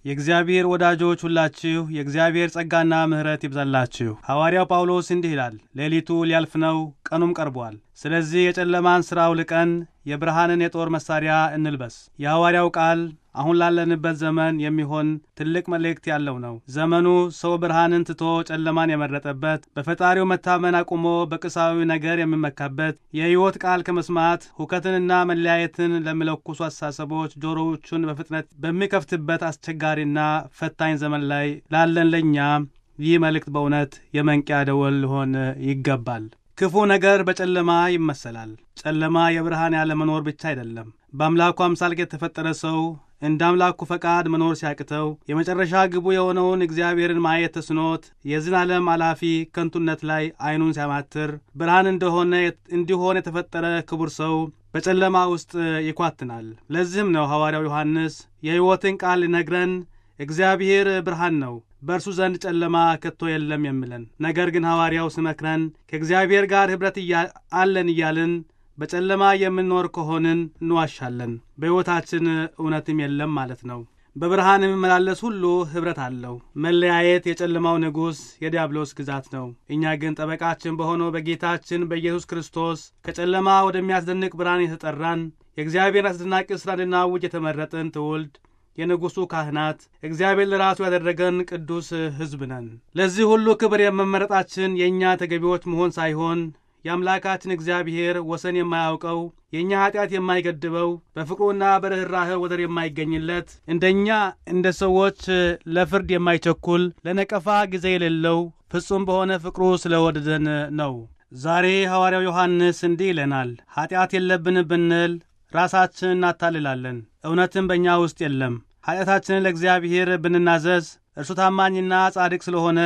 የእግዚአብሔር ወዳጆች ሁላችሁ የእግዚአብሔር ጸጋና ምሕረት ይብዛላችሁ። ሐዋርያው ጳውሎስ እንዲህ ይላል፣ ሌሊቱ ሊያልፍ ነው፣ ቀኑም ቀርቧል። ስለዚህ የጨለማን ሥራ አውልቀን የብርሃንን የጦር መሣሪያ እንልበስ። የሐዋርያው ቃል አሁን ላለንበት ዘመን የሚሆን ትልቅ መልእክት ያለው ነው። ዘመኑ ሰው ብርሃንን ትቶ ጨለማን የመረጠበት፣ በፈጣሪው መታመን አቁሞ በቁሳዊ ነገር የሚመካበት፣ የሕይወት ቃል ከመስማት ሁከትንና መለያየትን ለሚለኩሱ አስተሳሰቦች ጆሮዎቹን በፍጥነት በሚከፍትበት አስቸጋሪና ፈታኝ ዘመን ላይ ላለን ለእኛ ይህ መልእክት በእውነት የመንቂያ ደወል ሊሆን ይገባል። ክፉ ነገር በጨለማ ይመሰላል። ጨለማ የብርሃን ያለመኖር ብቻ አይደለም። በአምላኩ አምሳል የተፈጠረ ሰው እንደ አምላኩ ፈቃድ መኖር ሲያቅተው የመጨረሻ ግቡ የሆነውን እግዚአብሔርን ማየት ተስኖት የዝን ዓለም አላፊ ከንቱነት ላይ ዐይኑን ሲያማትር ብርሃን እንደሆነ እንዲሆን የተፈጠረ ክቡር ሰው በጨለማ ውስጥ ይኳትናል። ለዚህም ነው ሐዋርያው ዮሐንስ የሕይወትን ቃል ሊነግረን እግዚአብሔር ብርሃን ነው በእርሱ ዘንድ ጨለማ ከቶ የለም የሚለን። ነገር ግን ሐዋርያው ሲመክረን ከእግዚአብሔር ጋር ኅብረት አለን እያልን በጨለማ የምንኖር ከሆንን እንዋሻለን፣ በሕይወታችን እውነትም የለም ማለት ነው። በብርሃን የሚመላለስ ሁሉ ኅብረት አለው። መለያየት የጨለማው ንጉሥ የዲያብሎስ ግዛት ነው። እኛ ግን ጠበቃችን በሆነው በጌታችን በኢየሱስ ክርስቶስ ከጨለማ ወደሚያስደንቅ ብርሃን የተጠራን የእግዚአብሔር አስደናቂ ሥራ እንድናውጅ የተመረጥን ትውልድ የንጉሡ ካህናት እግዚአብሔር ለራሱ ያደረገን ቅዱስ ሕዝብ ነን። ለዚህ ሁሉ ክብር የመመረጣችን የእኛ ተገቢዎች መሆን ሳይሆን የአምላካችን እግዚአብሔር ወሰን የማያውቀው የእኛ ኀጢአት የማይገድበው በፍቅሩና በርኅራህ ወደር የማይገኝለት እንደኛ እንደ ሰዎች ለፍርድ የማይቸኩል ለነቀፋ ጊዜ የሌለው ፍጹም በሆነ ፍቅሩ ስለወደደን ነው። ዛሬ ሐዋርያው ዮሐንስ እንዲህ ይለናል፣ ኀጢአት የለብን ብንል ራሳችን እናታልላለን፣ እውነትም በእኛ ውስጥ የለም። ኀጢአታችንን ለእግዚአብሔር ብንናዘዝ እርሱ ታማኝና ጻድቅ ስለሆነ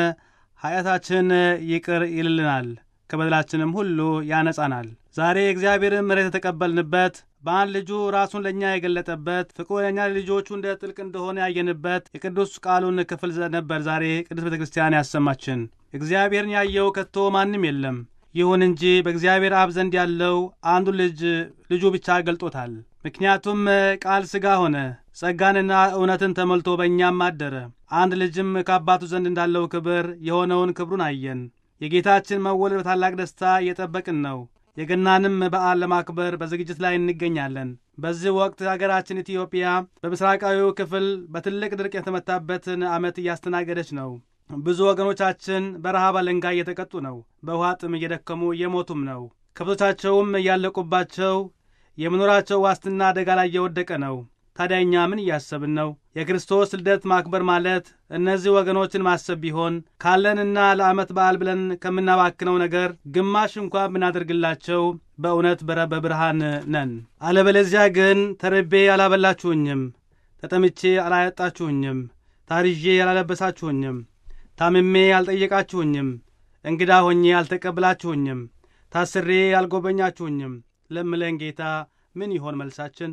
ኀጢአታችን ይቅር ይልልናል ከበደላችንም ሁሉ ያነጻናል። ዛሬ የእግዚአብሔርን ምሕረት የተቀበልንበት በአንድ ልጁ ራሱን ለእኛ የገለጠበት ፍቅሩ ለእኛ ልጆቹ እንደ ጥልቅ እንደሆነ ያየንበት የቅዱስ ቃሉን ክፍል ነበር ዛሬ ቅዱስ ቤተ ክርስቲያን ያሰማችን። እግዚአብሔርን ያየው ከቶ ማንም የለም። ይሁን እንጂ በእግዚአብሔር አብ ዘንድ ያለው አንዱ ልጅ ልጁ ብቻ ገልጦታል። ምክንያቱም ቃል ሥጋ ሆነ፣ ጸጋንና እውነትን ተሞልቶ በእኛም አደረ። አንድ ልጅም ከአባቱ ዘንድ እንዳለው ክብር የሆነውን ክብሩን አየን። የጌታችን መወለድ በታላቅ ደስታ እየጠበቅን ነው። የገናንም በዓል ለማክበር በዝግጅት ላይ እንገኛለን። በዚህ ወቅት ሀገራችን ኢትዮጵያ በምስራቃዊው ክፍል በትልቅ ድርቅ የተመታበትን ዓመት እያስተናገደች ነው። ብዙ ወገኖቻችን በረሃብ አለንጋ እየተቀጡ ነው። በውሃ ጥም እየደከሙ እየሞቱም ነው። ከብቶቻቸውም እያለቁባቸው የመኖራቸው ዋስትና አደጋ ላይ እየወደቀ ነው። ታዲያ እኛ ምን እያሰብን ነው? የክርስቶስ ልደት ማክበር ማለት እነዚህ ወገኖችን ማሰብ ቢሆን ካለንና ለዓመት በዓል ብለን ከምናባክነው ነገር ግማሽ እንኳ ብናደርግላቸው በእውነት በብርሃን ነን። አለበለዚያ ግን ተርቤ አላበላችሁኝም፣ ተጠምቼ አላያጣችሁኝም፣ ታርዤ አላለበሳችሁኝም፣ ታምሜ አልጠየቃችሁኝም፣ እንግዳ ሆኜ አልተቀብላችሁኝም፣ ታስሬ አልጎበኛችሁኝም ለምለን ጌታ ምን ይሆን መልሳችን?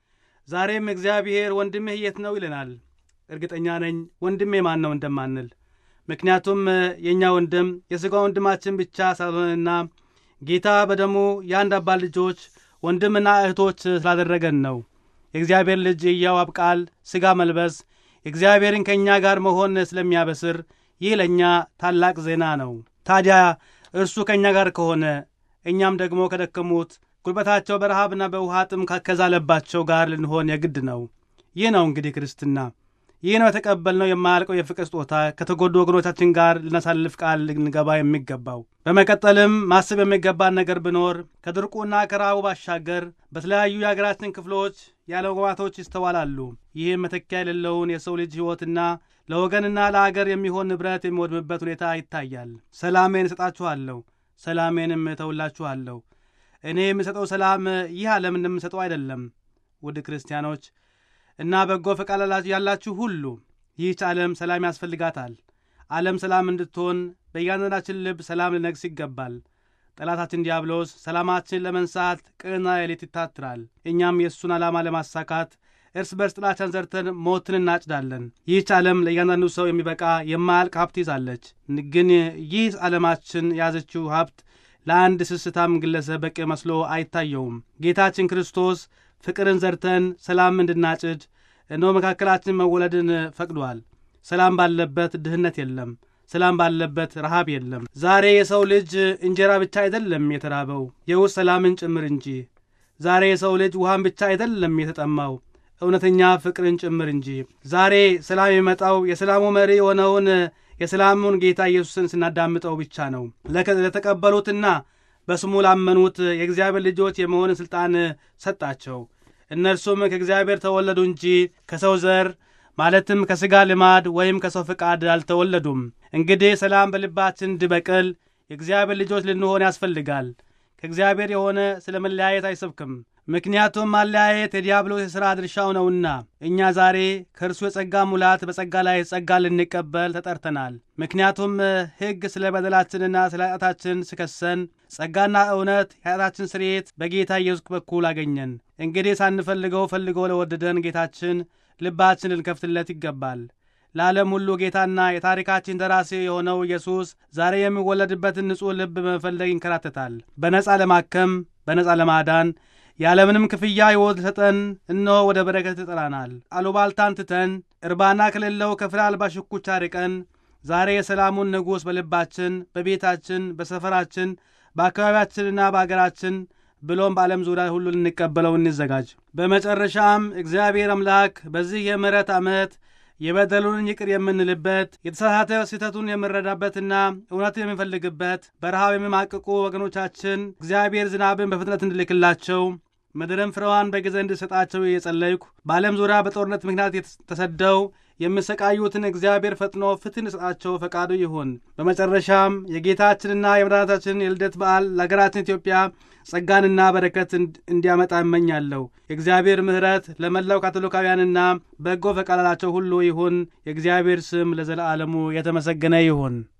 ዛሬም እግዚአብሔር ወንድምህ የት ነው ይለናል። እርግጠኛ ነኝ ወንድሜ ማን ነው እንደማንል። ምክንያቱም የእኛ ወንድም የሥጋ ወንድማችን ብቻ ሳልሆንና ጌታ በደሙ የአንድ አባት ልጆች ወንድምና እህቶች ስላደረገን ነው። የእግዚአብሔር ልጅ የሕያው አብ ቃል ሥጋ መልበስ እግዚአብሔርን ከእኛ ጋር መሆን ስለሚያበስር ይህ ለእኛ ታላቅ ዜና ነው። ታዲያ እርሱ ከእኛ ጋር ከሆነ እኛም ደግሞ ከደከሙት ጉልበታቸው በረሃብና በውሃ ጥም ከዛለባቸው ጋር ልንሆን የግድ ነው። ይህ ነው እንግዲህ ክርስትና። ይህ ነው የተቀበልነው የማያልቀው የፍቅር ስጦታ ከተጎዱ ወገኖቻችን ጋር ልናሳልፍ ቃል ልንገባ የሚገባው። በመቀጠልም ማሰብ የሚገባን ነገር ቢኖር ከድርቁና ከረሃቡ ባሻገር በተለያዩ የሀገራችን ክፍሎች ያለመግባባቶች ይስተዋላሉ። ይህም መተኪያ የሌለውን የሰው ልጅ ሕይወትና ለወገንና ለአገር የሚሆን ንብረት የሚወድምበት ሁኔታ ይታያል። ሰላሜን እሰጣችኋለሁ፣ ሰላሜንም እተውላችኋለሁ እኔ የምሰጠው ሰላም ይህ ዓለም እንደምሰጠው አይደለም። ውድ ክርስቲያኖች እና በጎ ፈቃድ ያላችሁ ሁሉ ይህች ዓለም ሰላም ያስፈልጋታል። ዓለም ሰላም እንድትሆን በእያንዳንዳችን ልብ ሰላም ሊነግስ ይገባል። ጠላታችን ዲያብሎስ ሰላማችን ለመንሳት ቀንና ሌሊት ይታትራል። እኛም የእሱን ዓላማ ለማሳካት እርስ በርስ ጥላቻን ዘርተን ሞትን እናጭዳለን። ይህች ዓለም ለእያንዳንዱ ሰው የሚበቃ የማያልቅ ሀብት ይዛለች። ግን ይህ ዓለማችን የያዘችው ሀብት ለአንድ ስስታም ግለሰብ በቂ መስሎ አይታየውም። ጌታችን ክርስቶስ ፍቅርን ዘርተን ሰላም እንድናጭድ እነሆ መካከላችን መወለድን ፈቅዷል። ሰላም ባለበት ድህነት የለም። ሰላም ባለበት ረሃብ የለም። ዛሬ የሰው ልጅ እንጀራ ብቻ አይደለም የተራበው የውስጥ ሰላምን ጭምር እንጂ። ዛሬ የሰው ልጅ ውሃን ብቻ አይደለም የተጠማው እውነተኛ ፍቅርን ጭምር እንጂ። ዛሬ ሰላም የሚመጣው የሰላሙ መሪ የሆነውን የሰላሙን ጌታ ኢየሱስን ስናዳምጠው ብቻ ነው። ለተቀበሉትና በስሙ ላመኑት የእግዚአብሔር ልጆች የመሆንን ሥልጣን ሰጣቸው። እነርሱም ከእግዚአብሔር ተወለዱ እንጂ ከሰው ዘር ማለትም ከሥጋ ልማድ ወይም ከሰው ፍቃድ አልተወለዱም። እንግዲህ ሰላም በልባችን እንዲበቅል የእግዚአብሔር ልጆች ልንሆን ያስፈልጋል። ከእግዚአብሔር የሆነ ስለ መለያየት አይሰብክም። ምክንያቱም ማለያየት የዲያብሎስ የሥራ ድርሻው ነውና፣ እኛ ዛሬ ከእርሱ የጸጋ ሙላት በጸጋ ላይ ጸጋ ልንቀበል ተጠርተናል። ምክንያቱም ሕግ ስለ በደላችንና ስለ ኃጢአታችን ሲከሰን፣ ጸጋና እውነት የኃጢአታችን ስርየት በጌታ ኢየሱስ በኩል አገኘን። እንግዲህ ሳንፈልገው ፈልጎ ለወደደን ጌታችን ልባችን ልንከፍትለት ይገባል። ለዓለም ሁሉ ጌታና የታሪካችን ደራሲ የሆነው ኢየሱስ ዛሬ የሚወለድበትን ንጹሕ ልብ በመፈለግ ይንከራተታል። በነፃ ለማከም በነፃ ለማዳን ያለምንም ክፍያ ሕይወት ሊሰጠን እነሆ ወደ በረከት ይጠራናል። አሉባልታን ትተን እርባና ከሌለው ከፍሬ አልባ ሽኩቻ ርቀን ዛሬ የሰላሙን ንጉሥ በልባችን፣ በቤታችን፣ በሰፈራችን፣ በአካባቢያችንና በአገራችን ብሎም በዓለም ዙሪያ ሁሉ ልንቀበለው እንዘጋጅ። በመጨረሻም እግዚአብሔር አምላክ በዚህ የምሕረት ዓመት የበደሉን ይቅር የምንልበት የተሳሳተ ስህተቱን የምንረዳበትና እውነትን የምንፈልግበት በረሃብ የሚማቅቁ ወገኖቻችን እግዚአብሔር ዝናብን በፍጥነት እንድልክላቸው ምድርን ፍሬዋን በጊዜ እንድሰጣቸው እየጸለይኩ በዓለም ዙሪያ በጦርነት ምክንያት ተሰደው የሚሰቃዩትን እግዚአብሔር ፈጥኖ ፍትህ እንዲሰጣቸው ፈቃዱ ይሁን። በመጨረሻም የጌታችንና የመድኃኒታችን የልደት በዓል ለሀገራችን ኢትዮጵያ ጸጋንና በረከት እንዲያመጣ እመኛለሁ። የእግዚአብሔር ምሕረት ለመላው ካቶሊካውያንና በጎ ፈቃዳቸው ሁሉ ይሁን። የእግዚአብሔር ስም ለዘለዓለሙ የተመሰገነ ይሁን።